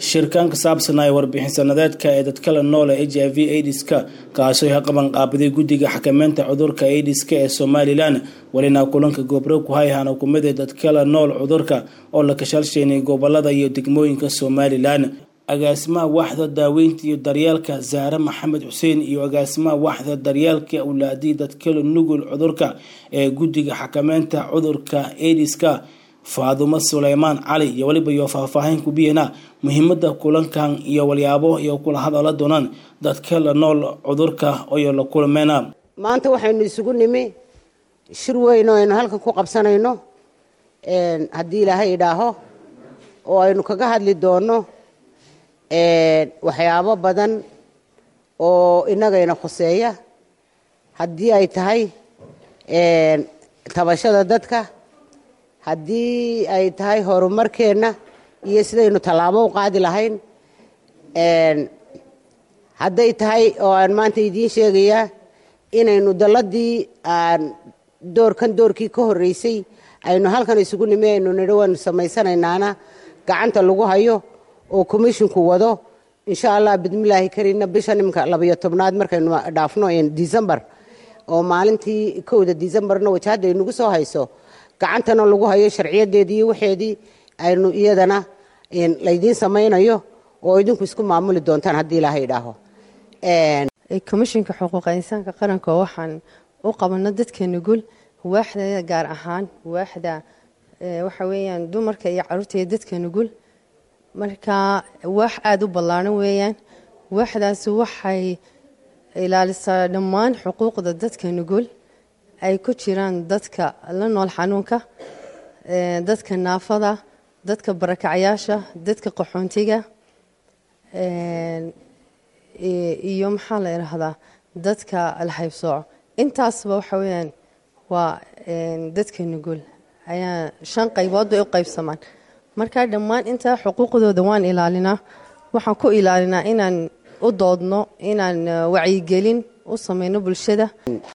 shirkaan ka saabsanaya warbixin sanadeedka ee dadkala noole h i v aidiska kaasoo ka qaban qaabiday guddiga xakameynta cudurka aidiska ee somalilan welina kulanka goobro ku hayhana kumid ee dadkala nool cudurka oo la kashalsheynay gobolada iyo degmooyinka somalilan agaasimaha waaxda daaweynta iyo daryeelka zaare maxamed xuseen iyo agaasimaha waaxda daryeelka awlaadii dadkala nugul cudurka ee guddiga xakameynta cudurka aidiska faadumo suleymaan cali iyo weliba iyo faahfaahin kubiyana muhiimada kulankan iyo walyaabo iyo kula hadala doonaan dadka la nool cudurka iyo la kulmeena maanta waxaynu isugu nimi shir weyn oo aynu halkan ku qabsanayno haddii ilaahay idhaaho oo aynu kaga hadli doono waxyaabo badan oo inagayna khuseeya haddii ay tahay tabashada dadka haddii ay tahay horumarkeenna iyo sidaynu tallaabo u qaadi lahayn hadday tahay oo aan maanta idiin sheegayaa inaynu dalladii aan doorkan doorkii ka horreysay aynu halkan isugu nimi aynu nidhi waynu samaysanaynaana gacanta lagu hayo oo commisshinku wado insha allah bidmillaahi kariinna bisha nimka labayo tobnaad markaynu dhaafno december oo maalintii kowda decemberna wajahadda aynugu soo hayso gacantana lagu hayo sharciyadeedii iyo waxeedii aynu iyadana laydiin samaynayo oo idinku isku maamuli doontaan haddii ilaahay idhaaho komishinka xuquuqa insaanka qaranka waxaan u qabano dadka nugul waaxda gaar ahaan waaxda waxa weeyaan dumarka iyo caruurta iyo dadka nugul marka waax aada u ballaaran weeyaan waaxdaasi waxay ilaalisaa dhammaan xuquuqda dadka nugul ay ku jiraan dadka la nool xanuunka dadka naafada dadka barakacayaasha dadka qaxoontiga iyo maxaa la idhaahdaa dadka alhaybsooco intaasba waxa weyaan waa dadka nugul ayaa shan qaybood bay u qaybsamaan marka dhammaan intaa xuquuqdooda waan ilaalinaa waxaan ku ilaalinaa inaan u doodno inaan wacyigelin u sameyno bulshada